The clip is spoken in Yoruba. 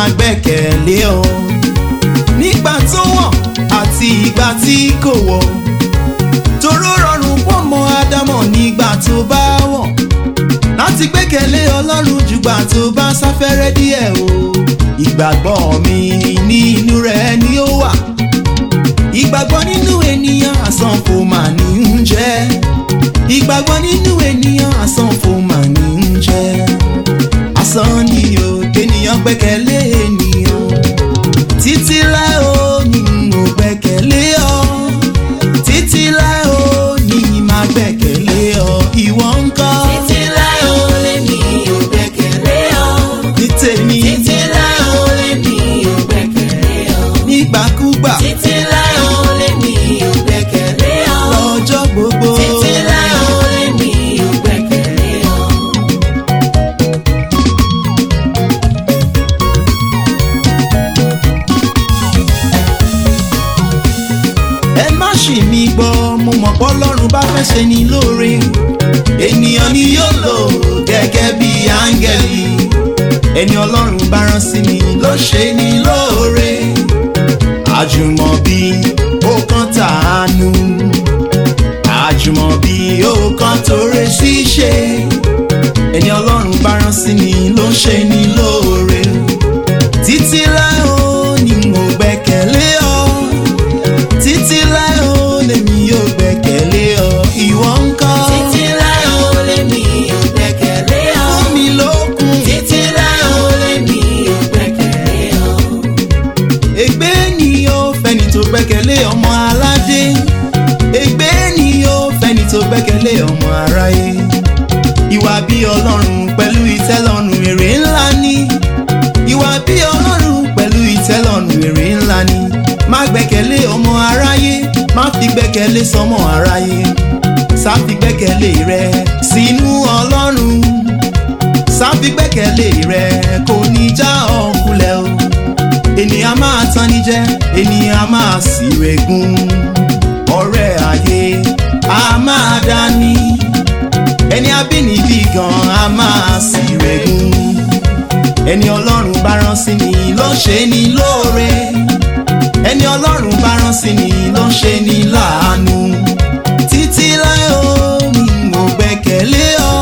máa gbẹ́kẹ̀lé ọ nígbà tó wọ̀n àti ìgbà tí kò wọ̀ toró rọrùn fọ́mọ ádámọ̀ nígbà tó bá wọ̀n láti gbẹ́kẹ̀lé ọlọ́run jùgbà tó bá sáfẹ́rẹ́ díẹ̀ o ìgbàgbọ́ mi ní inú rẹ̀ ni ó wà ìgbàgbọ́ nínú ènìyàn àsán kò mà ní ń jẹ́ ìgbàgbọ́ nínú ènìyàn àsán kò mà ní ń jẹ́ asán ni o kéèyàn gbẹ́kẹ̀lé ènìyàn títí láé o ní mo gbẹ́kẹ̀lé ọ títí láé o ní máa gbẹ́kẹ̀lé ọ ìwọ ń kọ́ Títí láé o lèmi ò gbẹ́kẹ̀lé ọ. ní tèmi Títí láé o lèmi ò gbẹ́kẹ̀lé ọ. nígbàkúgbà Títí láé o lèmi ò gbẹ́kẹ̀lé ọ. lọ́jọ́ gbogbo. Títí láé o lèmi ò gbẹ́kẹ̀lé ọ. ẹ má ṣì mí gbọ́ mo mọ̀ pé ọlọ́run bá fẹ́ ṣe ni lóore ènìyàn ni yóò lò gẹ́gẹ́ bí áńgẹ́lì ẹni ọlọ́run bá rán sí ni ló ṣe ni lóore àjùmọ̀bí ó kàn tàánú àjùmọ̀bí ó kàn torí ṣíṣe ẹni ọlọ́run bá rán sí ni ló ṣe ni lóore títí láé ó ní mo gbẹ́kẹ̀lé ọ títí láé ó lèmi yóò gbẹ́kẹ̀lé ọ ìwọ ń kọ́ Títí láé o lèmi ò gbẹ́kẹ̀lé ọ. fún mi lókun Títí láé o lèmi ò gbẹ́kẹ̀lé ọ. ègbé ni ó fẹ́ni tó gbẹ́kẹ̀lé ọmọ aládé ègbé ni ó fẹ́ni tó gbẹ́kẹ̀lé ọmọ aráyé ìwà bí ọlọ́run pẹ̀lú ìtẹ́lọ́run èrè ńlá ni ìwà bí ọlọ́run pẹ̀lú ìtẹ́lọ́run èrè ńlá ni má gbẹ́kẹ̀lé ọmọ aráyé má fi gbẹ́kẹ̀lé sọmọ aráyé sá fi gbẹ́kẹ̀lé rẹ sínú ọlọ́run sá fi gbẹ́kẹ̀lé rẹ kò ní já ọkùnlẹ̀ o ènìyàn máa tán ní jẹ́ ènìyàn máa sì rẹ̀gùn ọ̀rẹ́ ayé a máa dání ẹni abínibí gan a máa sì rẹ̀gùn ẹni ọlọ́run bá rán sí ni ló ṣe ni lóore ẹni ọlọ́run bá rán sí ni ló ṣe ni láàánú títí láé o ní mo gbẹ́kẹ̀lé ọ